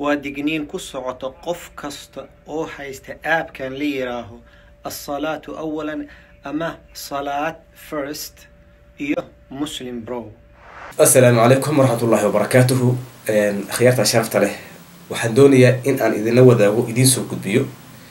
waa digniin ku socoto qof kasta oo haysta aabkan la yiraaho alsalaatu awalan ama salaad first iyo muslim bro assalaamu calaykum waraxmatullaahi wabarakaatuhu akhyaarta sharafta leh waxaan doonayaa in aan idinla wadaago idiin soo gudbiyo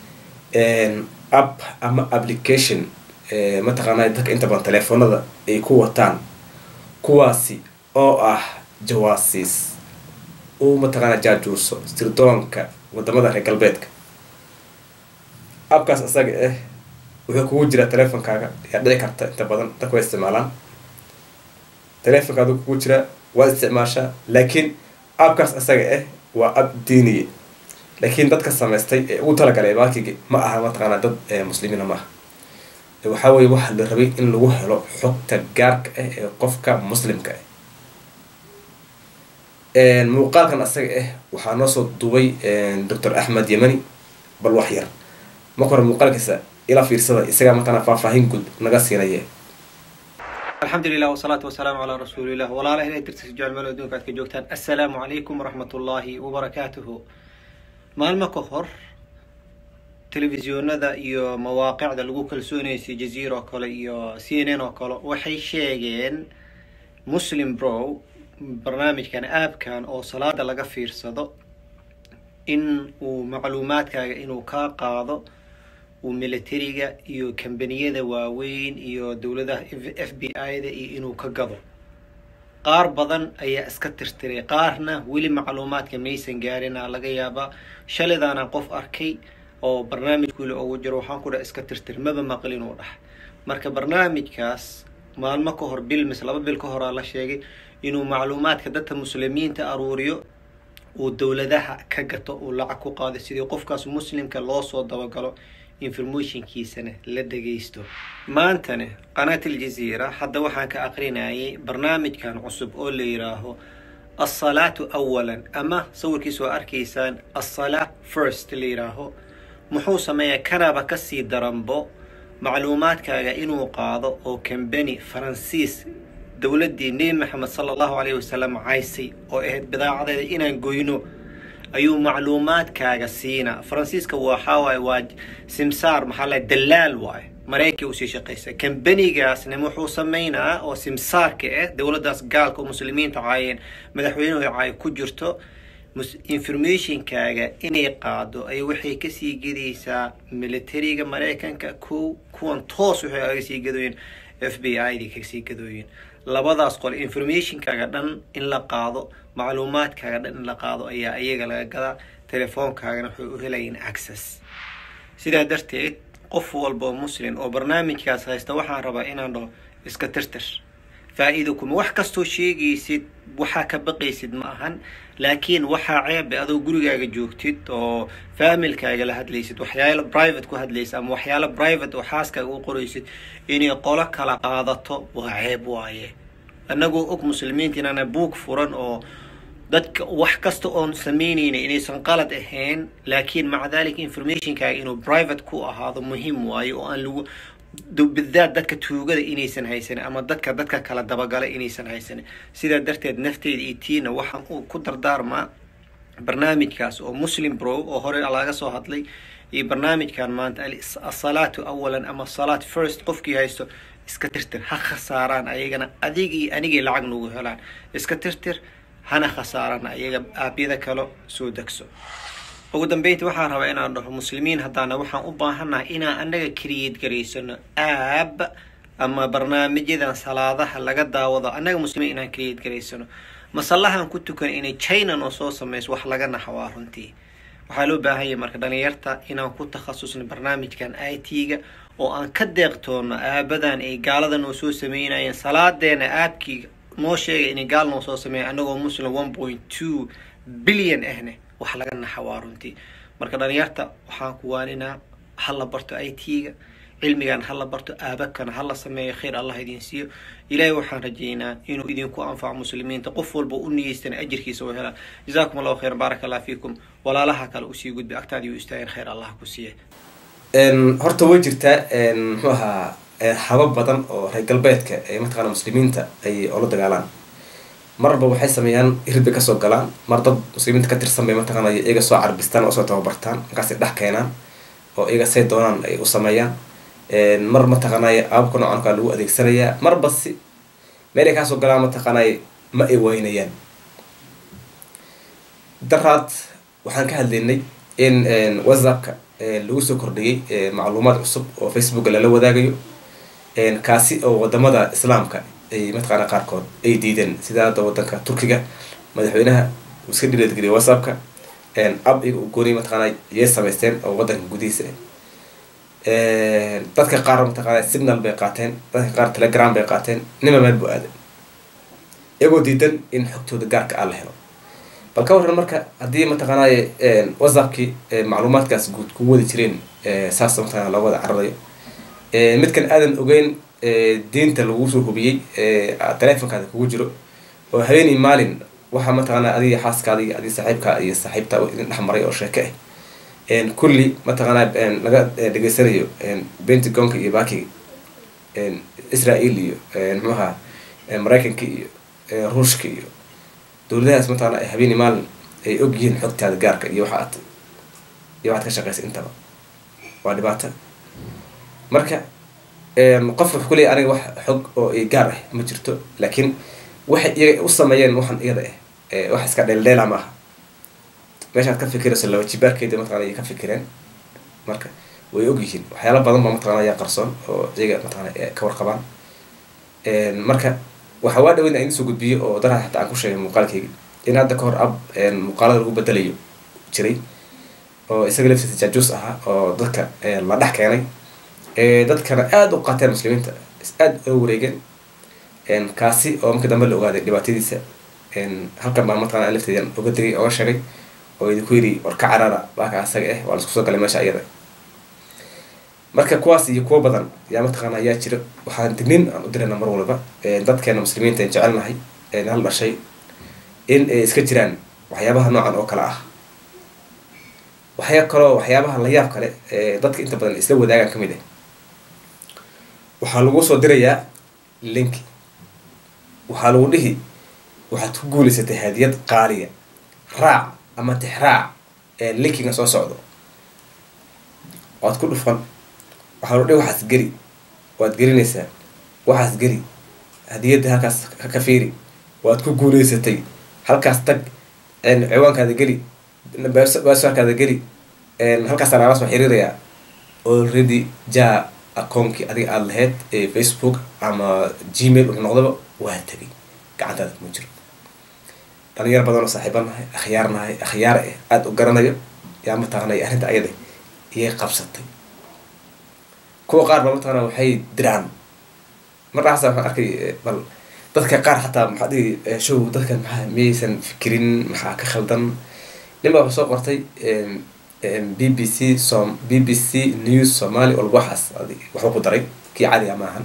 app ama application mataqaanaa dadka inta badan teleefoonada ay ku wataan kuwaasi oo ah jawaasiis uu mataqaanaa jaajuuso sirdoonka wadamada reer galbeedka appkaas isaga ah wuxuu kugu jiraa teleefonkaaga ayaa dhici karta inta badan dadka way isticmaalaan teleefonkaadu kugu jiraa waad isticmaashaa laakiin appkaas isaga ah waa app diiniye laakiin dadka samaystay ee ugu talagalay baakigi ma aha mataqaanaa dad muslimiina maaha waxaa weye waxaa la rabay in lagu helo xogta gaarka ah ee qofka muslimka ah muuqaalkan asaga ah waxaa noo soo duubay doctor axmed yemani bal wax yar marka hore muuqaalkiisa ila fiirsada isagaa mataqaanaa faahfaahin guud naga siinaya alxamdulilah wasalaatu wasalaamu calaa rasuulilah walaalaha inay dirtisa jecel meel adduunka aad ka joogtaan assalaamu calaykum waraxmat ullaahi wabarakaatuhu maalmo ka hor telefisyoonada iyo mawaaqicda lagu kalsoonaysay jaziira oo kale iyo c n n oo kale waxay sheegeen muslim bro barnaamijkan aabkan oo salaada laga fiirsado in uu macluumaadkaaga inuu kaa qaado uu militariga iyo kambaniyada waaweyn iyo dowladaha f b i da iyo inuu ka gado qaar badan ayaa iska tirtiray qaarna weli macluumaadka maysan gaarina laga yaabaa shalidaana qof arkay oo barnaamijkuuli ugu jiro waxaan ku dhaha iska tirtir maba maqlin uu dhah marka barnaamijkaas maalmo ka hor bil mise laba bil ka horaa la sheegay inuu macluumaadka dadka muslimiinta aruuriyo uu dowladaha ka gato uu lacag ku qaado sidii qofkaas muslimka loo soo dabagalo informationkiisana la dhagaysto maantana qanaat aljaziira hadda waxaan ka aqrinayay barnaamijkan cusub oo la yiraaho alsalaatu awalan ama sawirkiisa waa arkaysaan alsalaa first la yiraaho muxuu sameeyaa kanaba kasii daranbo macluumaadkaaga inuu qaado oo kambani faransiis dowladdii nebi maxamed sala allahu calayhi wasalam caysay oo ahayd bidaacadeeda inaan goyno ayuu macluumaadkaaga siinaa faransiiska waxaa waaye waa simsaar maxaa la dalaal waaye maraykanka usii shaqaysa kambanigaasna wuxuu sameynaa oo simsaarka ah dowladdaas gaalka oo muslimiinta caayeen madaxweynuhu caay ku jirto informationkaaga inay qaado ay waxay kasii gedaysaa militariga maraykanka ko kuwan toos waxay aga sii gadooyin f b i da kasii gadooyin labadaas qol informationkaaga dhan in la qaado macluumaadkaaga dhan in la qaado ayaa iyaga laga gadaa telefoonkaagana waxay u helayiin access sidaa darteed qof walba oo muslim oo barnaamijkaas haysta waxaan rabaa inaan dhaho iska tirtir faa-iido kuma wax kastoo sheegaysid waxaa ka baqaysid ma ahan laakiin waxaa ceebe adoo gurigaaga joogtid oo faamilkaaga la hadlaysid waxyaalo private ku hadlaysid ama waxyaalo private oo xaaskaaga u qoraysid inay qolo kala qaadato waa ceeb waaye annagoo og muslimiinta inaana buug furan oo dadka wax kasta oon sameynayna inaysan qalad ahayn laakiin maca dalika informationkaaga inuu private ku ahaado muhiim waaye oo aan lagu bidaad dadka tuugada inaysan haysanin ama dadka dadka kala dabagala inaysan haysanin sidaa darteed nafteeda iyo tiina waxaan ku dardaarmaa barnaamijkaas oo muslim bro oo hore laga soo hadlay iyo barnaamijkan maanta asalaatu awalan ama salaat first qofkii haysto iska tirtir ha khasaaraan ayagana adig iyo anigay lacag nagu helaan iska tirtir hana khasaaraan ayaga aabyada kalo soo degso ugu dambeyntii waxaan rabaa inaan dhaho muslimiin haddaana waxaan u baahannahay inaan annaga create garaysano aab ama barnaamijyadan salaadaha laga daawado annaga muslimiin inaan create garaysano masallahan ku tukan inay china noo soo sameyso wax laga naxawaa runtii waxaa loo baahanya marka dhalinyarta inaan ku takhasusno barnaamijkan i t-ga oo aan ka deeqtoono aabadan ay gaalada noo soo sameynayeen salaadeena aabkii noo sheegay inay gaal noo soo sameeya annagoo muslim one point two billion ahne wax laga naxawaa runtii marka dhalinyarta waxaan ku waaninaa hala barto i t-ga cilmigan hala barto aabakana hala sameeyo khayr allah idin siiyo ilaahay waxaan rajeynaa inuu idinku anfaco muslimiinta qof walba u niyeystana ajirkiisa u helaa jazaakum allahu khayr baaraka allah fiikum walaalaha kale usii gudbay agtaadii u istaageen khayr allah ku siiya horta way jirtaa muxuu ahaa habab badan oo reer galbeedka ee mataqaana muslimiinta ay ola dagaalaan marba waxay sameeyaan irid bay kasoo galaan mar dad muslimiinta ka tirsan bay mataqaanay iyaga soo carbistaan oo soo tababartaan markaasay dhex keenaan oo iyaga say doonaan ay u sameeyaan mar mataqaanay aababka noocan kaa lagu adeegsanayaa marba si meelay kaasoo galaan mataqaanay ma ay waynayaan daraad waxaan ka hadlaynay in whatsappka lagu soo kordhiyey macluumaad cusub oo facebooka lala wadaagayo kaasi oo wadamada islaamka ay mataqaana qaarkood ay diideen sida hadda wadanka turkiga madaxweynaha uu iska dhireedgeliyay whatsappka ab iyaga u gooniy mataqaana yay samaysteen oo wadanka gudihiisa dadka qaar mataqaana signal bay qaateen dadka qaar telegram bay qaateen nima meel bu aaday iyagoo diidan in xogtooda gaarka ah la helo bal ka waran marka haddii mataqaanay whatsappkii macluumaadkaas guud ku wadi jireen saas mataqana loo wada cararayo midkan aadan ogeyn diinta lagu soo hubiyey telefonkaada kugu jiro oo habeenii maalin waxaa mataqaana adiga xaaskaada iyo adiga saaxiibkaa iyo saaxiibta idin dhex maray oo sheeke ah kulli mataqaana laga dhegeysanayo pentagonka iyo baki israel iyo muxuaha maraykanka iyo ruushka iyo dowladahaas mataqana ay habeenii maalin ay og yihiin xogtaada gaarka iyo waxa aad iyo waxaad ka shaqeysa intaba waa dhibaato marka qof wuxuu kuleeyahy aniga wax xog oo gaar ah ma jirto laakiin waxay iyaga u sameeyeen waxan iyada ah wax iska dheeldheela ma aha meeshaad ka fikirayso laba jibaarkeeda mataqana ay ka fikireen marka way og yihiin waxyaala badan ba mataqana ayaa qarsoon oo iyaga mataqana ka warqabaan marka waxaa waa dhaweyn in soo gudbiyo oo daraha xataa aan ku sheegay muuqaalkayga in hadda ka hor ab muuqaalada lagu bedelayo jiray oo isaga laftiisa jaajuus ahaa oo dadka la dhex keenay dadkana aada u qaateen muslimiinta aada oo wareegeen kaasi oo markii dambe la ogaaday dhibaatadiisa halkan baa mataqana lafteedan oga digay oga sheegay oo idinku yidhi war ka carara baaka asaga ah waa laisku soo galay meesha iyada marka kuwaas iyo kuwo badan yaa mataqaana ayaa jira waxaan dignin aan u dirayna mar walba dadkeena muslimiinta aan jecelnahay hal dhashay in ay iska jiraan waxyaabaha noocan oo kale ah waxyaa kaloo waxyaabaha la yaab kale dadka inta badan isla wadaagaan kamid ah waxaa lagu soo dirayaa linki waxaa lagu dhihi waxaad ku guulaysatay hadiyad qaaliya raac ama tixraac linkiga soo socdo waad ku dhufan waxaa lagu dhihi waxaas geli waad gelinaysaa waxaas geli hadiyadda halkaas ka fiiri waad ku guulaysatay halkaas tag ciwaankaada geli baaswaarkaada geli halkaasa lagala soo xiriirayaa already jaa akoonkii adiga aada lahayd ee facebook ama gmail wuxuu noqdaba waa tegay gacantaada kuma jiro dhalinyar badan oo saaxiiba nahay akhyaar nahay akhyaar eh aada u garanayo yaa mataqaanay arrinta ayada iyay qabsatay kuwa qaar ba mataqaana waxay diraan markaasa waxaan arkay bal dadka qaar xataa maxaa dhihi show dadka maxaa miyaysan fikirin maxaa ka khaldan nin baa soo qortay b b c som b b c news somaly walba waxaas adi waxba ku daray kii cadiga maahan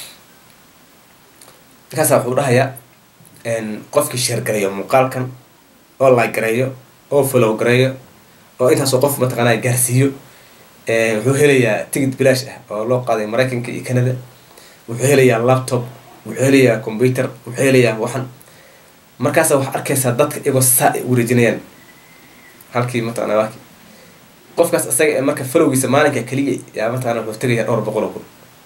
markaasa wuxuu dhahayaa qofkii sheer gareeyo muuqaalkan oo like gareeyo oo follow gareeyo oo intaasoo qof mataqaanaa gaarsiiyo wuxuu helayaa ticket bilaash ah oo loo qaaday maraykanka iyo canada wuxuu helayaa laptop wuxuu helayaa computer wuxuu helayaa waxan markaasa waxaa arkaysaa dadka iyagoo saa ay wareejinayaan halkii mataqana waaki qofkaas isaga ee marka falowgiisa maalinka keliya yaa mataqana wuxuu tegaya dhowr boqol oo kun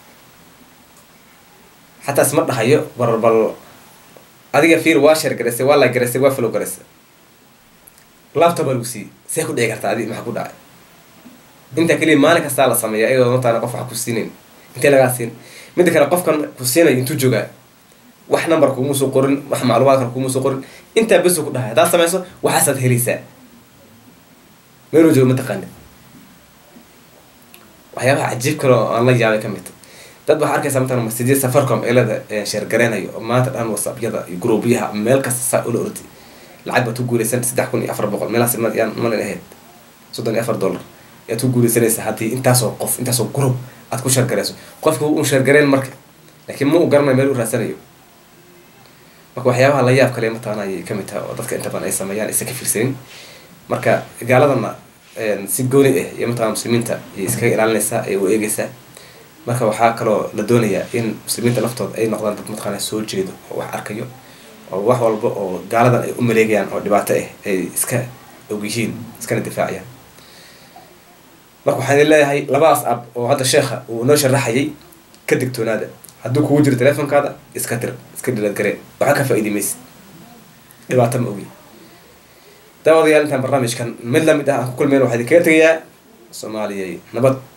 xataa isma dhahayo bal bal adiga fiir waa sheer garaysay waa la garaysay waa falow garaysay laptop baa lagu siiyey see ku dhici kartaa adi maxaa ku dhacay intaa keliya maalin kastaa la sameeya iyadoo mataqana qof wax ku siinayn intee lagaa siin midda kale qofkan ku siinayo intuu joogaa wax number kuuma soo qorin wax macluumaad kale kuuma soo qorin intaa besu ku dhahay haddaad samayso waxaasaad helaysaa meeluu joogo mataqaanid waxyaabaha cajiib kale oo aan la yaabay ka mid dad waxaa arkaysaa mataqana masjidya safarcom eelada sheergareynayo oo maanta dhan whatsappyada iyo gruubyaha meel kasta saa ula ordi lacag baad ku guulaysan saddex kun iyo afar boqol meelahaas yaan malin ahayd soddon iyo afar dollar ayaad ku guulaysanaysaa haddii intaasoo qof intaasoo group aad ku sheergareyso qofka un sheergareyn marka laakiin ma u garanayo meel u raadsanayo marka waxyaabaha la yaab kale mataqana ayay kamid tahay oo dadka inta badan ay sameeyaan isa ka fiirsanin marka gaaladana si gooni ah iyo mataqana muslimiinta ayay iskaga ilaalinaysaa ay u eegeysaa marka waxaa kaloo la doonayaa in muslimiinta laftooda ay noqdaan dad mataqana soo jeedo oo wax arkayo oo wax walba oo gaaladan ay u maleegayaan oo dhibaato ah ay iska og yihiin iskana difaaciyaan marka waxaan idin leeyahay labadaas ab oo hadda sheekha uu noo sharaxayay ka digtoonaada hadduu kugu jiro telefonkaada iska dir iska dhiladgaree waxaa ka faa'iidi maysid dhibaato ma ogi daawadayaal intaan barnaamijkan mid lamid ah aan ku kulmeen waxaa idin kaga tegayaa soomaaliyay nabad